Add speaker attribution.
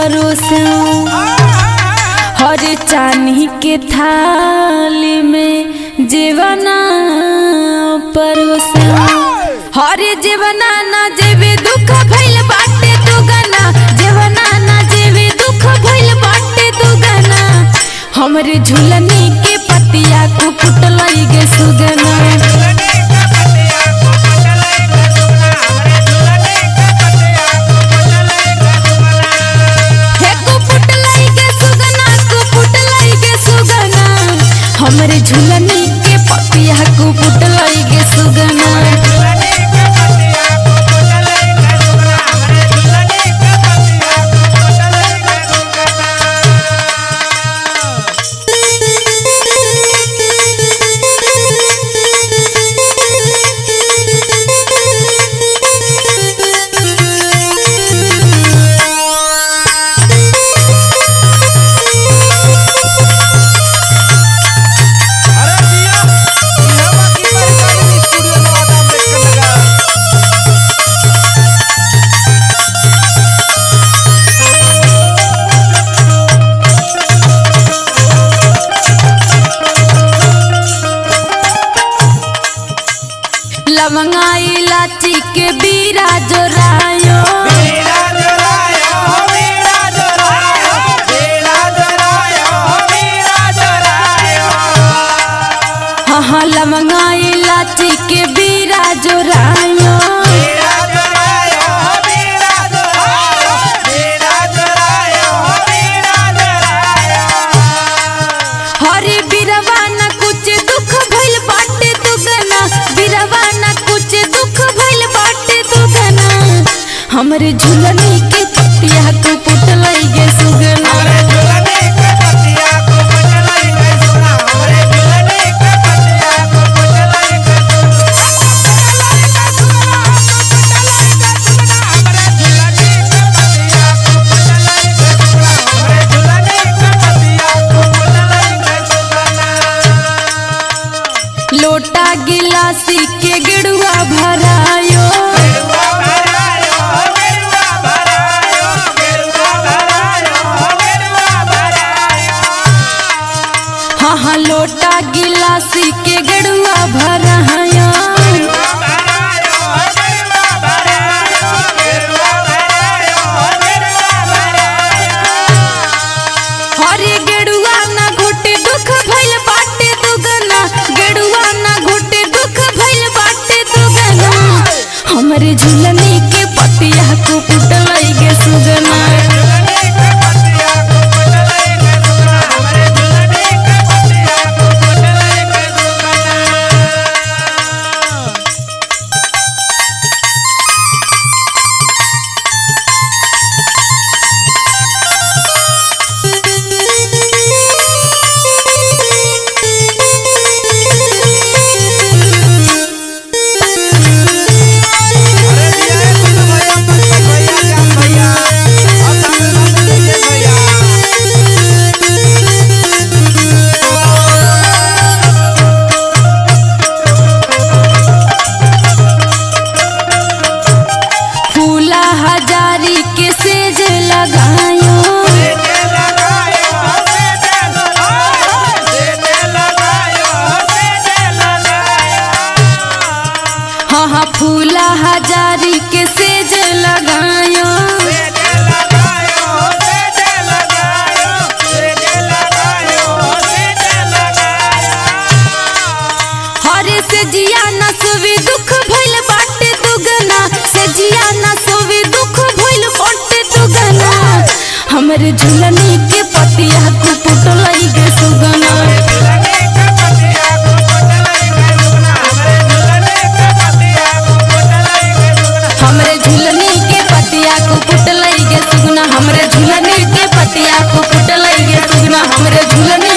Speaker 1: परोसा हर चानी के थाली में जीवना परोसा हर जीवना ना जेबे दुख भइल बाटे दुगना जीवना ना जेबे दुख भइल बाटे दुगना हमरे झुलनी के पतिया को कुटलई गे सुगना हे कुपुट लइके सुगना कुपुट लइके सुगना हमरे झुलनी के पतिया कुपुट लइके सुगना
Speaker 2: अरे जिया जिया बाकी पर गाड़ी स्टूडियो में आदाम देख कर लगा
Speaker 1: लवंगा इलाची के बीरा जोरायो
Speaker 2: मेरा जोरायो मेरा जोरायो मेरा जोरायो मेरा जोरायो
Speaker 1: हाँ हाँ लवंगा इलाची के बीरा जोरायो
Speaker 2: मेरा जोरायो मेरा जोरायो मेरा जोरायो मेरा जोरायो
Speaker 1: हरे बिरवा न कुछ दुख भइल बाटे दुगना बिरवा न कुछ दुख भइल बाटे दुगना हमरे झुलनी के पतिया को पुटलई गे सुगना
Speaker 2: हमरे झुलने के पतिया को पटलाई के सुना हमरे झुलने के पतिया को पटलाई के सुना हमरे झुलने के पतिया को पटलाई के सुना हमरे झुलने के पतिया को पटलाई के सुना
Speaker 1: लोटा गिलासी के गिड़ुआ भरायो
Speaker 2: गेरुआ भरायो गेरुआ भरायो गेरुआ भरायो गेरुआ भरायो
Speaker 1: हाँ हाँ लोटा गिलासी के गिड़ुआ भरायो हरे गेड़ुआ ना घोटे दुख भइल बाटे दुगना गेड़ुआ ना घोटे दुख भइल बाटे दुगना हमरे झुलनी के पतिया को पुटलई गे सुगना फूला हजारी के सेज लगायो हाँ हाँ फूला हजारी के सेज लगायो हरे से जिया न सोवे दुख भइल बाटे दुगना से जिया न सोवे दुख भइल बाटे दुगना हमरे झुलनी के पतिया को पुटलई गे सुगना हमरे झुलनी के पतिया को पुटलई गे सुगना हमरे झुलनी के पतिया को पुटलई गे सुगना हमरे झुलनी